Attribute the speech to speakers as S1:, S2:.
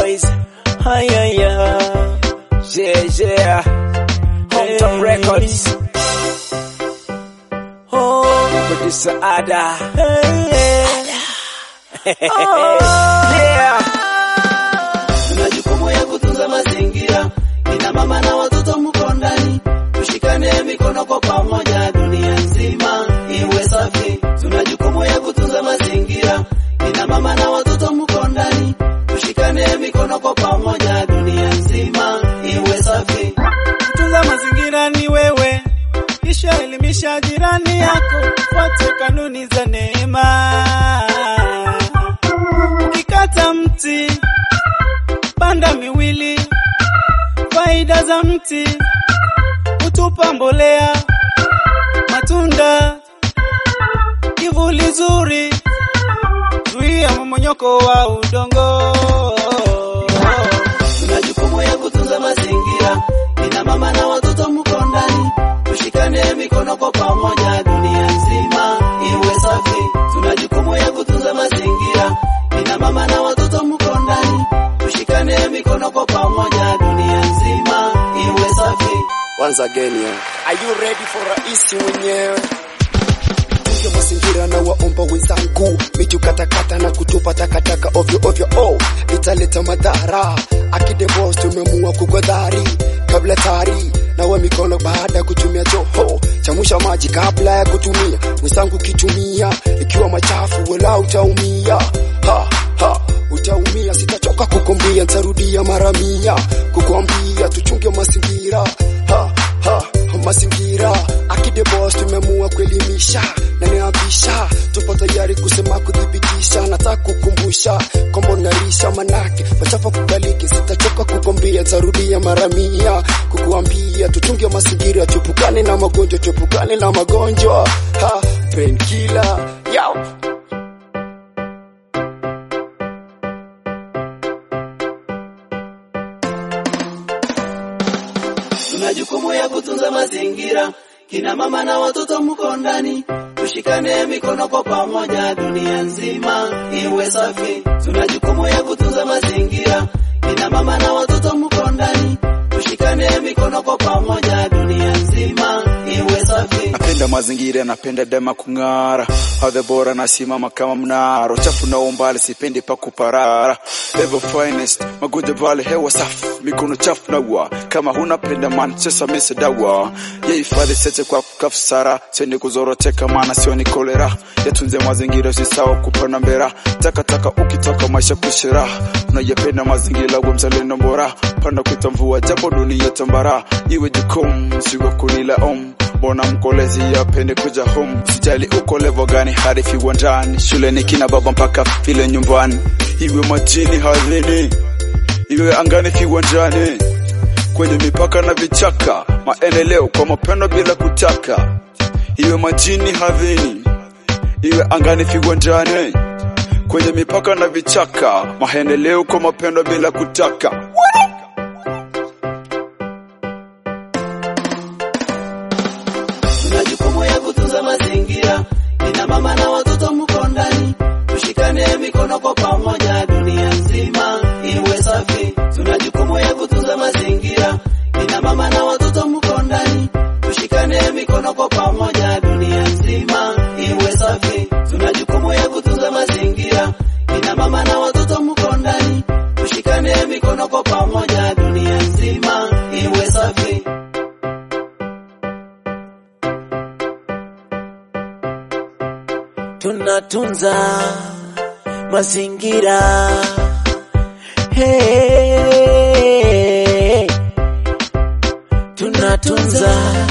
S1: boys. Hi, yeah, yeah. Yeah, yeah. Hometown Records. Oh, producer Ada. Hey, yeah.
S2: Tuna jukumu ya kutunza mazingira, kina mama na watoto mko ndani, tushikane mikono kwa pamoja, dunia nzima iwe safi. Tuna jukumu ya kutunza mazingira, kina mama na watoto mko ndani, tushikane mikono kwa pamoja, dunia nzima iwe safi.
S3: Kutunza mazingira ni wewe, kisha elimisha jirani yako, fuate kanuni za neema. Ukikata mti, panda miwili. Faida za mti, hutupa mbolea, matunda, kivuli zuri, zuia mmomonyoko wa udongo.
S2: Tuna jukumu ya kutunza mazingira, kina mama na watoto mko ndani, tushikane mikono kwa pamoja, dunia nzima iwe safi. Tuna jukumu ya kutunza mazingira, kina mama na watoto mko ndani, tushikane mikono kwa pamoja, dunia nzima iwe safi.
S4: Once again, yeah.
S1: Are you ready for rais mwenyewe?
S4: Tunge mazingira na waomba wenzangu, miti katakata na kutupa takataka ovyo ovyo, oh, italeta madhara. Akide boss tumeamua kugodhari kabla tari nawa mikono baada ya kutumia choo, chamusha maji kabla ya kutumia. Mwenzangu kitumia ikiwa machafu, wala utaumia ha, ha, utaumia. Sitachoka kukwambia, ntarudia mara mia kukwambia tuchunge mazingira ha, ha, mazingira akide boss tumeamua kuelimisha na niabisha tupo tayari kusema kudhibitisha nataka kukumbusha kwamba unarisha manake machafu kubaliki sitachoka kukwambia tarudia mara mia kukuambia tuchunge mazingira tupukane na magonjwa tupukane na magonjwa ha painkiller yao
S2: Tuna jukumu ya kutunza mazingira, kina mama na watoto mko ndani, tushikane mikono kwa pamoja, dunia nzima iwe safi. Tuna jukumu ya kutunza mazingira, kina mama na watoto mko ndani, tushikane mikono kwa pamoja, dunia nzima iwe safi.
S5: napenda mazingira napenda dema kung'ara hadhe bora nasimama kama mnara uchafu na umbali sipendi pa kuparara Ever finest magonjwa vale hewa safi mikono chafu nawa kama hunapenda man sasa mese dawa yehifadhi sete kwa kafsara seni kuzoroteka maana sioni kolera yatunze mazingira si sawa kupana mbera takataka ukitoka maisha kushira unayapenda mazingira we mzalendo bora panda kuita mvua japo dunia tambara iwe jukumu sigo kunila om mbona mkolezi yapende kuja home sijali uko levo gani hadi viwandani shuleni kina baba mpaka vile nyumbani iwe majini hadhini iwe angani viwanjani kwenye mipaka na vichaka maendeleo kwa mapendo bila kutaka iwe majini hadhini iwe angani viwanjani kwenye mipaka na vichaka maendeleo kwa mapendo bila kutaka
S2: Tuna jukumu ya kutunza mazingira, kina mama na watoto mko ndani, tushikane mikono kwa pamoja, dunia nzima iwe safi. Tuna jukumu ya kutunza mazingira, kina mama na watoto mko ndani, tushikane mikono kwa pamoja, dunia nzima iwe safi. Tuna jukumu ya kutunza mazingira, kina mama na watoto mko ndani, tushikane mikono kwa pamoja, dunia nzima iwe safi.
S1: Tunatunza mazingira. Hey, tunatunza